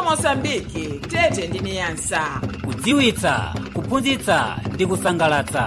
mosambiki tete ndi niyasa kudziwitsa kuphunzitsa ndi kusangalatsa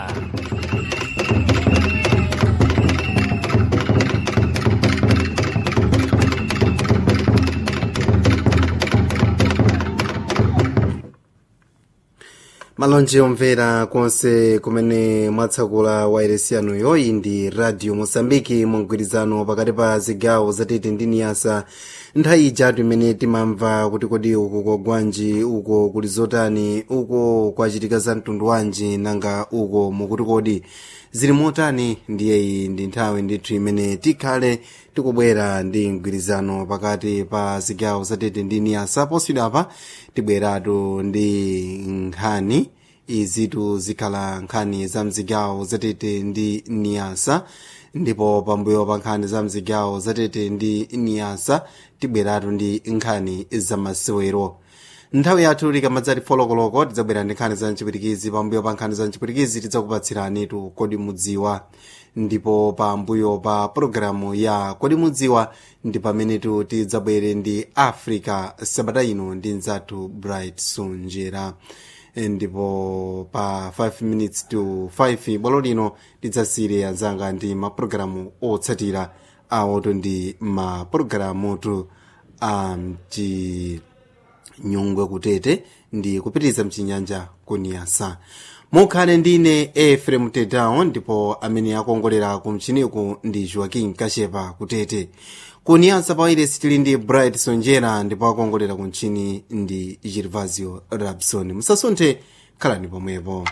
malonje omvera konse kumene mwatsakula wairesi yanuyo iyi ndi radio mosambiki mugwirizano pakati pa zigawo zatete ndi niyasa nthawi ijatu imene timamva kuti kodi uko kogwanji uko kuli zotani uko kwachitika za mtundu wanji nanga uko mukuti kodi zili motani ndiye iyi ndi nthawi ndithu imene tikhale tikubwera ndi mgwirizano pakati pa zigawo zatete ndi niyasa poswidapa tibweratu ndi nkhani izitu zikhala nkhani za mzigawo zatete ndi niyasa ndipo pambuyo pa nkhani za mzigawo zatete ndi niyasa tibweratu ndi nkhani za masewero nthawi yathu likamadzati folokoloko tidzabwera ndi nkhani za mchipwitikizi pambuyo pa nkhani za mchipwitikizi tidzakupatsiranitu kodi mudziwa ndipo pambuyo pa pologalamu ya kodi mudziwa ndi pamenetu tidzabwere ndi africa sabata ino ndi mzathu bright sunjera ndipo pa 5 minutes to 5 bwalo lino tidzasire anzanga ndi mapulogalamu otsatira awoto ndi mapulogalamutu a mchinyungwe kutete ndi kupitiriza mchinyanja kuniyasa mukhale ndine efrem tedown ndipo amene akongolera ku mchiniku ndi joaquin kashepa kutete kuniyasa pawairesi tili ndi bright sonjera ndipo akongolera ku mchini ndi gervasio rabson musasunthe khalani pomwepo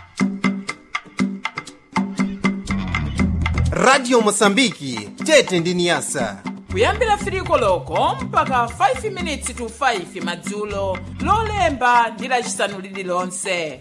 radio mosambiki tete ndi niyasa kuyambira firiko loko mpaka 5 minutes to 5 madzulo lolemba ndi lacisanu lililonse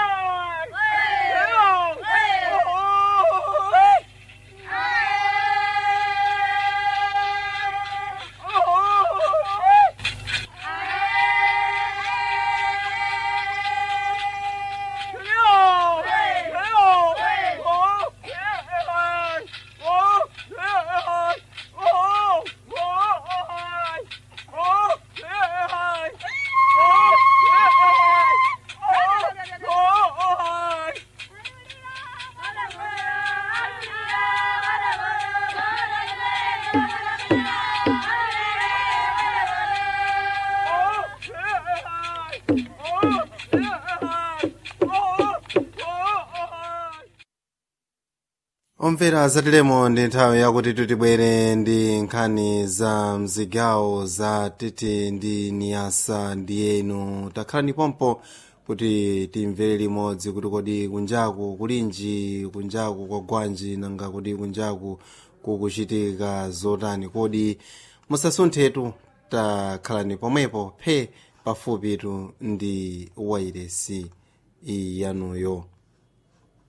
omvera zatilemo ndi nthawi yakuti titibwere ndi nkhani za mzigawo za tete ndi niyasa ndiyenu takhalani pompo kuti timvere limodzi kuti kodi kunjaku kulinji kunjaku kwagwanji nanga kuti kunjaku kukuchitika zotani kodi musasunthetu takhalani pomwepo phe pafupitu ndi wairesi iyanuyo